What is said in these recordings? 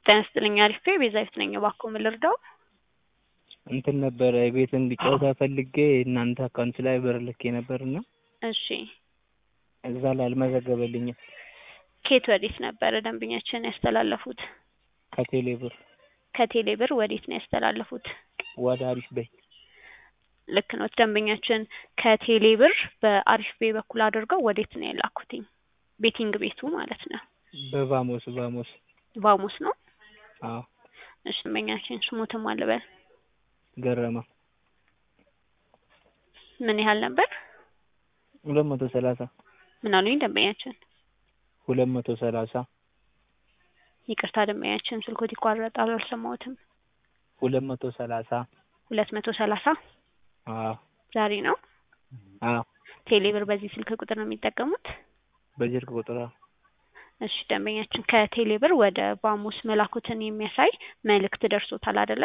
ጤና ይስጥልኝ አሪፍ ቤዛዊት ነኝ። እባክዎ ምን ልርዳው? እንትን ነበረ ቤት እንዲጫወታ ፈልጌ እናንተ አካውንት ላይ ብር ልኬ ነበርና እሺ እዛ ላይ አልመዘገበልኝም። ከየት ወዴት ነበረ ደንበኛችን ያስተላለፉት? ከቴሌ ብር ከቴሌ ብር ወዴት ነው ያስተላለፉት? ወደ አሪፍ በይ ልክ ነው ደንበኛችን ከቴሌ ብር በአሪፍ ቤ በኩል አድርገው ወዴት ነው የላኩትኝ? ቤቲንግ ቤቱ ማለት ነው። በቫሞስ ቫሞስ ቫሞስ ነው። አዎ እሺ ደንበኛችን ስሞትም አልበል ገረመ ምን ያህል ነበር? ሁለት መቶ ሰላሳ ምን አሉኝ ደንበኛችን? ሁለት መቶ ሰላሳ ይቅርታ ደንበኛችን ስልኮት ይቋረጣል አልሰማሁትም። ሁለት መቶ ሰላሳ ሁለት መቶ ሰላሳ አዎ ዛሬ ነው። አዎ ቴሌ ብር በዚህ ስልክ ቁጥር ነው የሚጠቀሙት? በዚህ ስልክ ቁጥር አዎ። እሺ ደንበኛችን ከቴሌ ብር ወደ ቫሞስ መላኩትን የሚያሳይ መልእክት ደርሶታል አይደለ?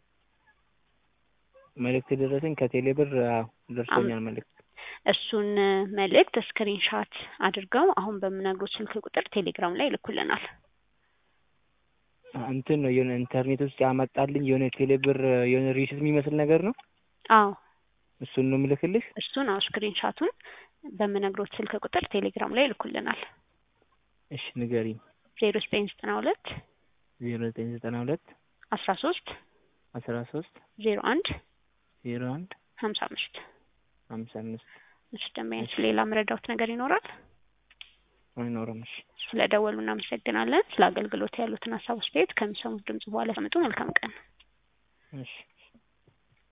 መልእክት ደረሰኝ ከቴሌ ብር አዎ ደርሶኛል መልእክት። እሱን መልእክት ስክሪንሻት አድርገው አሁን በምነግሮት ስልክ ቁጥር ቴሌግራም ላይ ይልኩልናል። እንትን ነው የሆነ ኢንተርኔት ውስጥ ያመጣልኝ የሆነ ቴሌ ብር የሆነ ሪሲት የሚመስል ነገር ነው። አዎ እሱን ነው የምልክልሽ? እሱን አዎ ስክሪንሻቱን በምነግሮት ስልክ ቁጥር ቴሌግራም ላይ ይልኩልናል። እሺ ንገሪኝ። ዜሮ ዘጠኝ ዘጠና ሁለት ዜሮ ዘጠኝ ዘጠና ሁለት አስራ ሶስት አስራ ሶስት ዜሮ አንድ ዜሮ አንድ ሀምሳ አምስት ሀምሳ አምስት እሺ ደንበኛችን ሌላ መረዳት ነገር ይኖራል? አይኖርም። እሺ ስለ ደወሉ እናመሰግናለን። ስለ አገልግሎት ያሉትን ሀሳብ አስተያየት ከሚሰሙት ድምጽ በኋላ ሰምጡ። መልካም ቀን። እሺ